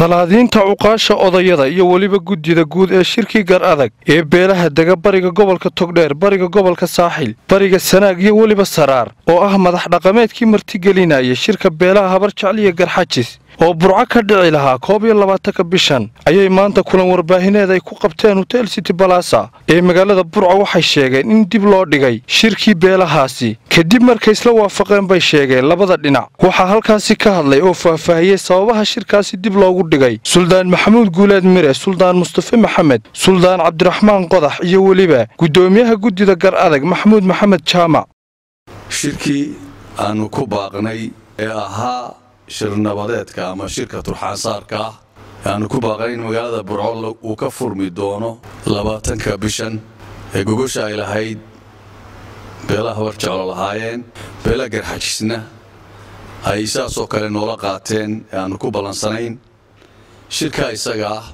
salaadiinta cuqaasha odayada iyo weliba guddida guud ee shirkii gar adag ee beelaha dega bariga gobolka togdheer bariga gobolka saaxil bariga sanaag iyo weliba saraar oo ah madax dhaqameedkii martigelinaya shirka beelaha habar jecliya garxajis oo burco ka dhici lahaa koob iyo labaatanka bishan ayay maanta kulan warbaahineed ay ku qabteen hotel city balasa ee magaalada burco waxay sheegeen in dib loo dhigay shirkii beelahaasi kadib markay isla waafaqeen bay sheegeen labada dhinac waxaa halkaasi ka hadlay oo faahfaahiyey sababaha shirkaasi dib loogu dhigay suldaan maxamuud guuleed mire suldaan mustafe maxamed suldaan cabdiraxmaan qodax iyo weliba guddoomiyaha guddida gar adag maxamuud maxamed jaamac shirkii aanu ku baaqnay ee ahaa shirnabadeedka ama shirka turxaansaarka ah aanu ku baaqnay in magaalada burco uu ka furmi doono labaatanka bishan ee gogosha ay lahayd beelaha habar jeclo lahaayeen beela garxajisna ay saasoo kale noola qaateen ee aanu ku ballansanayn shirkaa isaga ah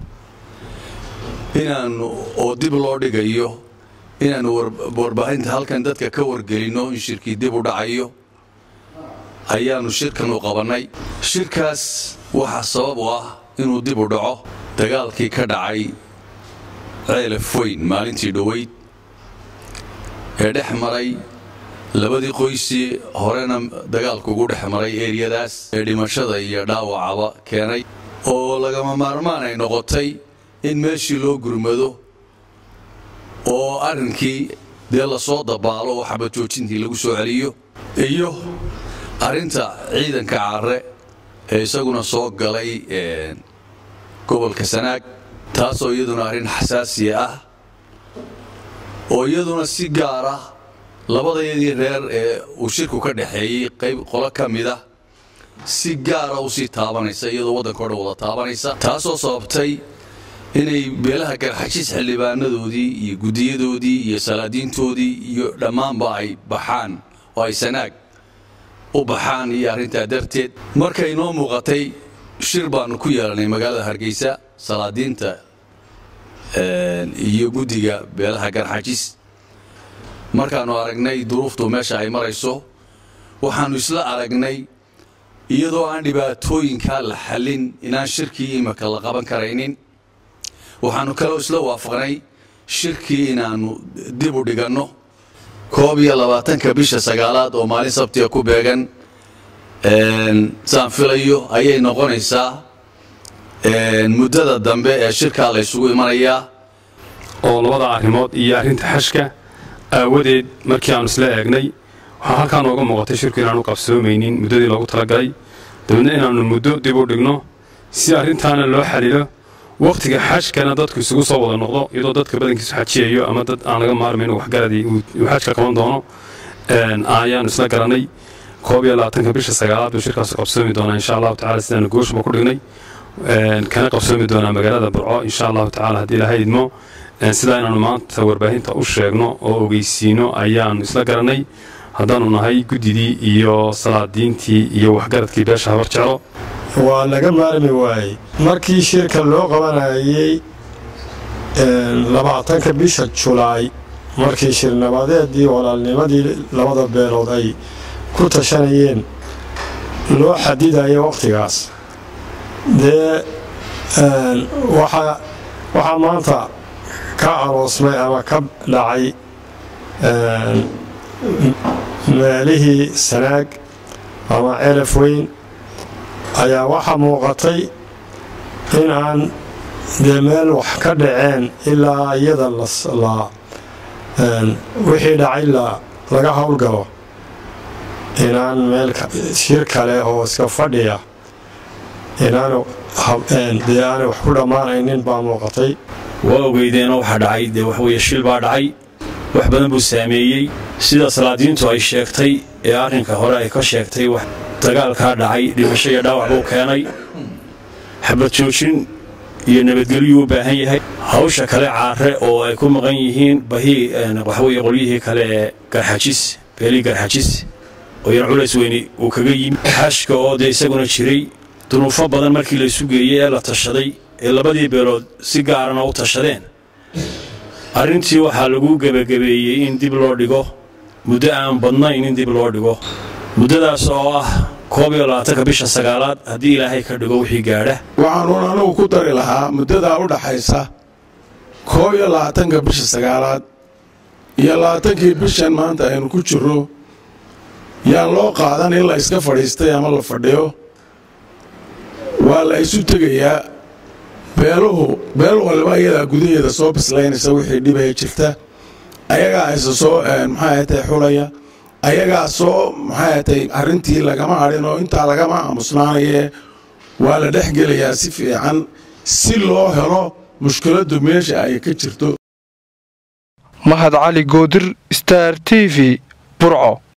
inaannu oo dib loo dhigayo inaannu warbaahinta halkan dadka ka wargelinno in shirkii dib u dhacayo ayaannu shirkan u qabannay shirkaas waxaa sabab u ah inuu dib u dhaco dagaalkii ka dhacay ceelaf weyn maalintii dhoweyd ee dhex maray labadii qoysii horena dagaalku ugu dhex maray eeriyadaas ee dhimashada iyo dhaawacaba keenay oo lagama maarmaan ay noqotay in meeshii loo gurmado oo arrinkii dee lasoo dabaalo oo xabajoojintii lagu soo celiyo iyo arrinta ciidanka carre ee isaguna soo galay gobolka sanaag taasoo iyaduna arrin xasaasiya ah oo iyaduna si gaara labadayadii reer ee uu shirku ka dhexeeyey qayb qolo ka mid ah si gaara u sii taabanaysa iyadoo waddanka o dhan wada taabanaysa taasoo sababtay inay beelaha garxajis xildhibaanadoodii iyo guddiyadoodii iyo salaadiintoodii iyo dhammaanba ay baxaan oo ay sanaag u baxaan iyo arrintaa darteed markay noo muuqatay shir baannu ku yeelanay magaalada hargeysa salaadiinta iyo guddiga beelaha garxajis markaannu aragnay duruuftu meesha ay marayso waxaannu isla aragnay iyadoo aan dhibaatooyinkaa la xallin inaan shirkii imika la qaban karaynin waxaannu kaloo isla waafaqnay shirkii inaannu dib u dhiganno koob iyo labaatanka bisha sagaalaad oo maalin sabtiga ku beegan saan filayo ayay noqonaysaa muddada dambe ee shirkaa la ysugu imanayaa oo labada arrimood iyo arrinta xashka aawadeed markii aannu isla eegnay waxaa halkaa nooga muuqatay shirku inaanu qabsoomaynin muddadii loogu talagalay dabeedna inaannu muddo dib u dhigno si arrintaana loo xalilo wakhtiga xajkana dadku isugu soo wada noqdo iyadoo dadka badankiisu xajiyayo ama dad aan laga maarmayn waxgaradii uu xajka qaban doono ayaannu isla garanay koob iyo labaatanka bisha sagaalaad buu shirkaas qabsoomi doonaa insha allahu tacala sidaanu gooshba ku dhignay kana qabsoomi doonaa magaalada burco insha allahu tacala haddii ilahay idmo sidaa inaannu maanta warbaahinta u sheegno oo ogeysiino ayaannu isla garanay haddaannu nahay guddidii iyo salaadiintii iyo waxgaradkii beesha habar jeclo waa laga maarmi waayey markii shirka loo qabanayay labaatanka bisha julaay markii shirnabadeedii walaalnimadii labada beelood ay ku tashanayeen loo xadidaya wakhtigaas dee waxaa maanta ka aroosmay ama ka dhacay meelihii sanaag ama celaf weyn ayaa waxaa muuqatay in aan dee meel wax ka dhaceen ilaa iyada wixii dhacay laga howlgalo inaan meel shir kale oo iska fadhiya inaandee aanay wax ku dhammaanaynin baa muuqatay waa ogeydeenoo waxaa dhacay dee waxweye shil baa dhacay wax badan buu saameeyey sida salaadiintu ay sheegtay ee arrinka hore ay ka sheegtay dagaalkaa dhacay dhimasho iyo dhaawac buu keenay xabad joojin iyo nabadgelyuu u baahan yahay hawsha kale caare oo ay ku maqan yihiin bahii waxweye qolyihii kale ee garxajis beelii garxajis oo yan culays weyni uu kaga yimi xashka oo dee isaguna jiray dunuufo badan markii laysu geeyey ee la tashaday ee labadii beelood si gaarana u tashadeen arrintii waxaa lagu gebagabeeyey in dib loo dhigo muddo aan badnayn in dib loo dhigo muddadaas oo ah koob iyo labaatanka bisha sagaalaad haddii ilaahay ka dhigo wixii gaadha waxaanuun anigu ku dari lahaa muddadaa u dhaxaysa koob iyo labaatanka bisha sagaalaad iyo labaatankii bishan maanta aynu ku jirro yaan loo qaadan in la iska fadhiistay ama la fadhiyo waa la isu tegayaa beeluhu beel waliba iyadaa gudaheeda soo bislaynaysa wixii dhibaya jirta ayagaa isa soo maxay tay xulaya ayagaa soo maxay tay arrintii lagama hadhin oo intaa lagama aamusnaanaye waa la dhex gelayaa si fiican si loo helo mushkiladdu meesha ay ka jirto mahad cali goodir star t v burco